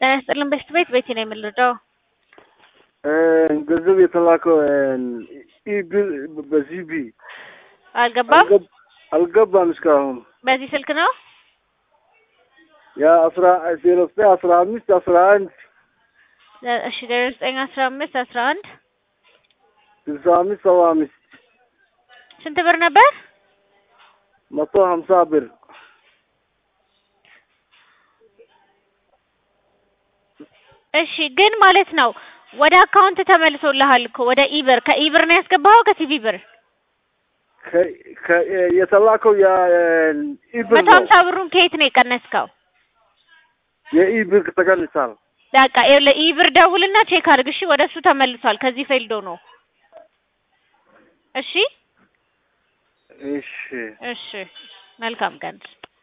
ጤና ይስጥልን በሽት ቤት ቤቴ ነው የምንረዳው። ገንዘብ የተላከው ኢቢል በዚህ ቢ አልገባም። አልገባም እስካሁን በዚህ ስልክ ነው ያ አስራ ዜሮ ዘጠኝ አስራ አምስት አስራ አንድ እሺ ዜሮ ዘጠኝ አስራ አምስት አስራ አንድ ስልሳ አምስት ሰባ አምስት ስንት ብር ነበር? መቶ ሀምሳ ብር እሺ ግን ማለት ነው ወደ አካውንት ተመልሶልሃል እኮ ወደ ኢብር ከኢብር ነው ያስገባኸው ከሲቪ ብር የተላከው የኢብር መቶ ነው ሀምሳ ብሩን ከየት ነው የቀነስከው? የኢብር ተቀንሳል። በቃ ለኢብር ደውልና ቼክ አድርግ እሺ። ወደ እሱ ተመልሷል። ከዚህ ፌልዶ ነው። እሺ እሺ እሺ። መልካም ቀን